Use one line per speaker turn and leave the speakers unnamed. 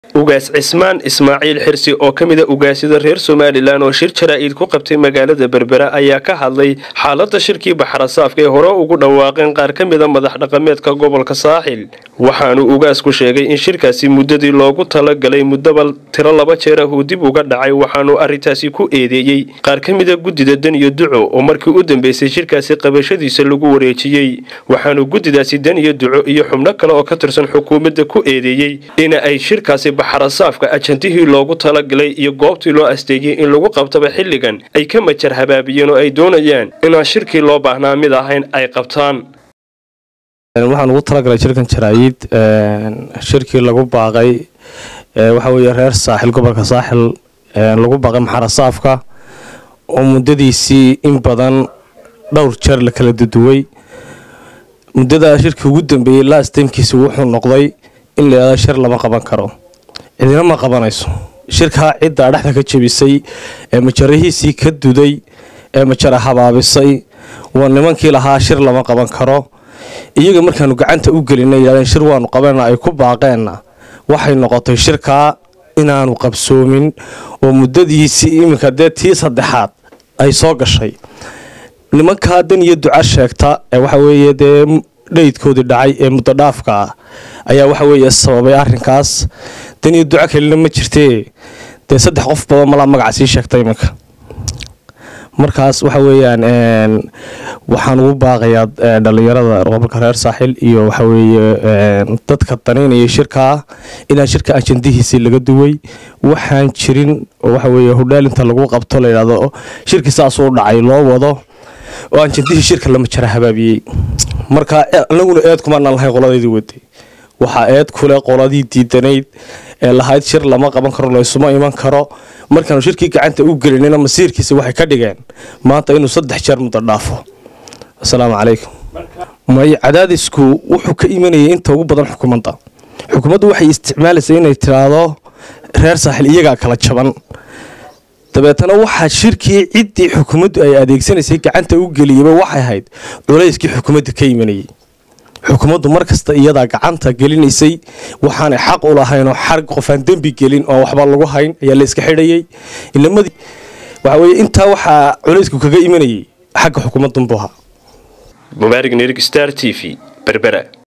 ugaas cismaan ismaaciil xirsi oo ka mida ugaasyada reer somalilan oo shir jaraa'id ku qabtay magaalada berbera ayaa ka hadlay xaalada shirkii baxrasaafka ee hore ugu dhawaaqeen qaar ka mida madax dhaqameedka gobolka saaxil waxaanu ugaasku sheegay in shirkaasi muddadii loogu talagalay muddaba tiro laba jeer ah uu dib uga dhacay waxaanu arrintaasi ku eedeeyey qaar ka mida guddida dan iyo duco oo markii u dambeysay shirkaasi qabashadiisa lagu wareejiyey waxaanu guddidaasi dan iyo duco iyo xubno kale oo ka tirsan xukuumadda ku eedeeyey in ay shirkaasi baxrasaafka ajantihii loogu talagalay iyo goobtii loo asteeyey in lagu qabtaba xilligan ay ka majar habaabiyeen oo ay doonayaan inaan shirkii loo baahnaa mid ahayn ay qabtaan
waxaan ugu talagalay shirkan jaraayid shirkii lagu baaqay waxa weeye reer saaxil gobolka saaxil lagu baaqay maxarasaafka oo muddadiisii in badan dhowr jeer la kala duduway muddada shirkii ugu dambeeyey laastamkiisi wuxuu noqday in la yidhahdo shir lama qaban karo cidina ma qabanayso shirkaa ciddaa dhexda ka jebisay ee majarahiisii ka duday ee majara habaabisay waa nimankii lahaa shir lama qaban karo iyaga markaanu gacanta u gelinay yidhahdeen shir waanu qabanna ay ku baaqeenna waxay noqotay shirkaa inaanu qabsoomin oo muddadiisii iminka dee tii saddexaad ay soo gashay nimankaa dan iyo duca sheegta ee waxa weeye dee dhaydkoodii dhacay ee muddo dhaafka ah ayaa waxa weeye sababay arrinkaas dan iyo duco kalina ma jirtee dee saddex qof badan malaa magaca sii sheegta iminka markaas waxa weeyaan waxaan ugu baaqayaa dhalinyarada gobolka reer saaxil iyo waxa weeye dadka danaynaya shirkaa inaan shirka ajandihiisii laga duway waxaan jirin oo waxa weeye hodhaalinta lagu qabto la yidhahdo shirkii saasuu dhacay loo wado oo ajandihii shirka lama jara habaabiyey marka anaguna eed kumaanaan lahayn qoladaydii waday waxaa eed kule qoladii diidanayd ee lahayd shir lama qaban karo laysuma iman karo markaanu shirkii gacanta u gelinina masiirkiisa waxay ka dhigeen maanta inuu saddex jeer muddo dhaafo asalaamu calaykum may cadaadisku wuxuu ka imanayay inta ugu badan xukuumadda xukuumaddu waxay isticmaalaysa inay tiraahdo reer saaxil iyagaa kala jaban dabeetana waxaa shirkii ciddii xukuumaddu ay adeegsanaysay gacanta u geliyaba waxay ahayd culayskii xukuumadda ka imanayay xukuumaddu markasta iyadaa gacanta gelinaysay waxaanay xaq u lahaynoo xarg qofaan dembi gelin oo waxba lagu hayn ayaa la iska xidhayay inamadii waxa weye intaa waxaa culaysku kaga imanayay xagga xukuumadunbu ahaa
mubaarig nirig star t v berbera